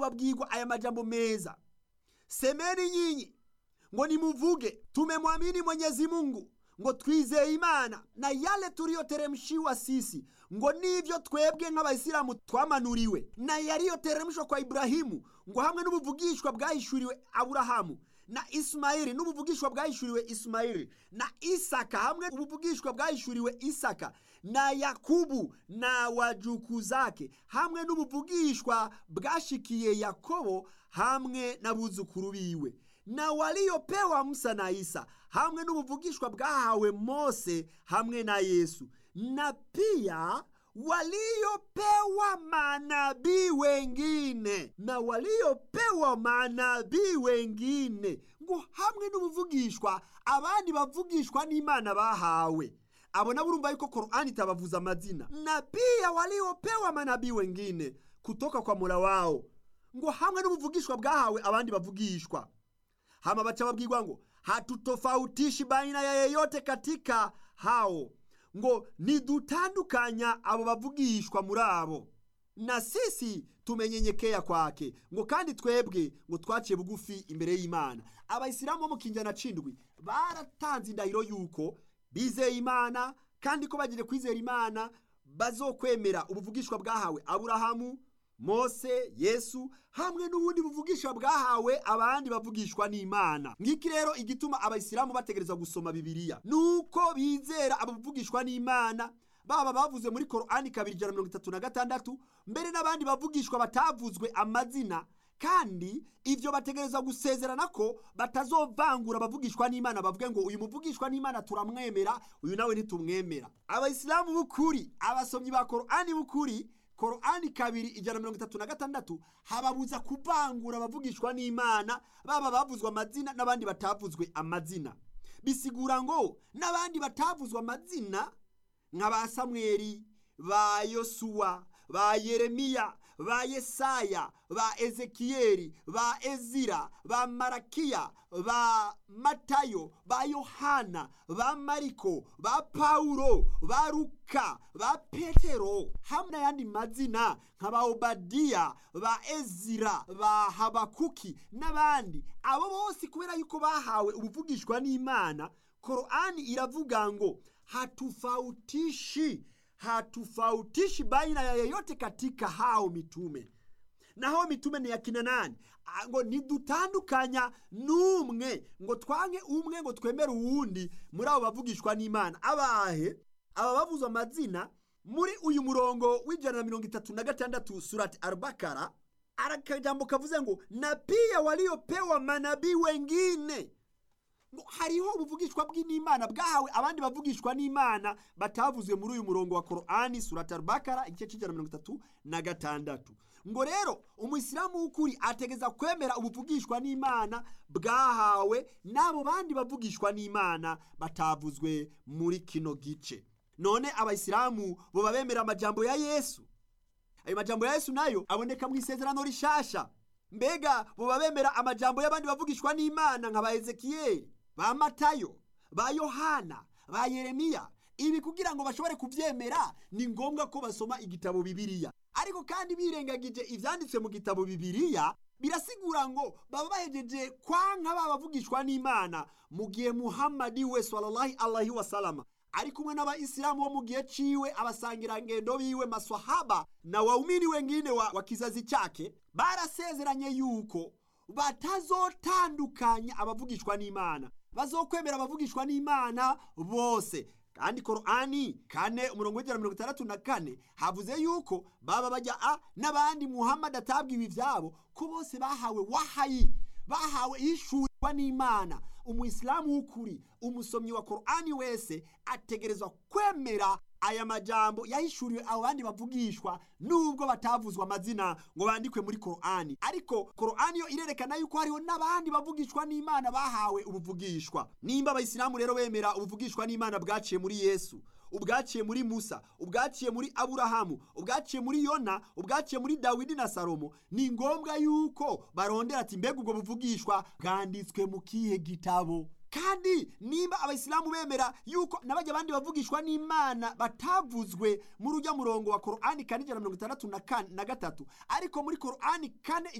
babwirwa aya majambo meza semeni nyinyi ngo nimuvuge tumemwamini mwenyezi mungu ngo twizeye imana na yale tuliyoteremshiwa sisi ngo nivyo twebwe nk'abayisilamu twamanuriwe na yaliyoteremshwa kwa iburahimu ngo hamwe n'ubuvugishwa bwahishuriwe aburahamu na isimayili n'ubuvugishwa bwahishuriwe isimayili na isaka hamwe ubuvugishwa bwahishuriwe isaka na yakubu na wajuku zake hamwe n'ubuvugishwa bwashikiye yakobo hamwe n'abuzukuru biwe na waliopewa musa na isa hamwe n'ubuvugishwa bwahawe mose hamwe na yesu na pia waliopewa manabii wengine na waliopewa manabii wengine ngo hamwe n'ubuvugishwa abandi bavugishwa n'imana bahawe abo nabo urumva yuko korani itabavuza amazina na pia waliopewa manabii wengine kutoka kwa mola wao ngo hamwe n'ubuvugishwa bwahawe abandi bavugishwa hama bacha babwirwa ngo hatutofautishi baina ya yeyote katika hao ngo nidutandukanya abo bavugishwa muri abo na sisi tumenyenyekea kwake ngo kandi twebwe ngo twaciye bugufi imbere y'imana abayisilamu bo mu kinjana cindwi baratanze indahiro yuko bizeye imana kandi ko bagire kwizera imana bazokwemera ubuvugishwa bwahawe aburahamu mose yesu hamwe n'ubundi buvugishwa bwahawe abandi bavugishwa n'imana ngiki rero igituma abayisilamu bategerezwa gusoma bibiliya nuko bizera abavugishwa n'imana baba bavuze muri korani kabiri ijana mirongo itatu na gatandatu mbere n'abandi bavugishwa batavuzwe amazina kandi ivyo bategereza gusezerana ko batazovangura abavugishwa n'imana bavuge ngo uyu muvugishwa n'imana turamwemera uyu nawe ntitumwemera abayisilamu b'ukuri abasomyi ba korani b'ukuri korani kabiri ijana mirongo itatu na gatandatu hababuza kuvangura abavugishwa n'imana baba bavuzwe amazina n'abandi batavuzwe amazina bisigura ngo n'abandi batavuzwe amazina nka ba samweli ba yosuwa ba yeremiya ba yesaya ba ezekiyeli ba ezira ba marakiya ba matayo ba yohana ba mariko ba pawulo ba luka ba petero hamwe n'ayandi mazina nka ba obadiya ba ezira ba habakuki n'abandi abo bose kubera yuko bahawe ubuvugishwa n'imana korani iravuga ngo hatufautishi hatufautishi baina ya yeyote katika hao mitume na hao mitume ni yakina nani ngo ntidutandukanya n'umwe ngo twange umwe ngo twemere uwundi muri abo bavugishwa n'imana abahe aba bavuzwe amazina muri uyu murongo w'ijana na mirongo itatu na gatandatu surati arbakara arakajambo kavuze ngo na pia waliopewa manabii wengine ngo hariho ubuvugishwa bw'imana bwahawe abandi bavugishwa n'imana batavuzwe muri uyu murongo wa korani surati arbakara igice cy'ijana mirongo itatu na gatandatu ngo rero umuyisilamu w'ukuri ategeza kwemera ubuvugishwa n'imana bwahawe n'abo bandi bavugishwa n'imana batavuzwe muri kino gice none abayisilamu boba bemera amajambo ya yesu ayo majambo ya yesu nayo aboneka mu isezerano rishasha mbega boba bemera amajambo y'abandi bavugishwa n'imana nka ba ezekiyeli ba matayo ba yohana ba yeremiya ibi kugira ngo bashobore kubyemera ni ngombwa ko basoma igitabo bibiliya ariko kandi birengagije ibyanditswe mu gitabo bibiliya birasigura ngo baba bahejeje kwanka babavugishwa n'imana mu gihe muhammadi we sallallahu alaihi wasalama ari kumwe n'abayisilamu bo mu gihe ciwe abasangirangendo biwe maswahaba na waumini wengine wa, wa kizazi chake barasezeranye yuko batazotandukanya abavugishwa n'imana bazokwemera abavugishwa n'imana bose kandi korani kane umurongo w'ijana mirongo itandatu na kane havuze yuko baba bajya a n'abandi muhammad atabwiwe ivyabo ko bose bahawe wahayi bahawe ishurirwa n'imana umuyisilamu w'ukuri umusomyi wa korani wese ategerezwa kwemera aya majambo yahishuriwe abo bandi bavugishwa nubwo batavuzwa amazina ngo bandikwe muri korani ariko korani yo irerekana yuko hariho n'abandi bavugishwa n'imana bahawe ubuvugishwa nimba abayisilamu rero bemera ubuvugishwa n'imana bwaciye muri yesu ubwaciye muri musa ubwaciye muri aburahamu ubwaciye muri yona ubwaciye muri dawidi na salomo ni ngombwa yuko barondera ati mbega ubwo buvugishwa bwanditswe mu kihe gitabo kandi nimba abayisilamu bemera yuko n'abajya abandi bavugishwa n'imana batavuzwe muri ujya murongo wa korani kane ijana na mirongo itandatu na gatatu ariko muri korani kane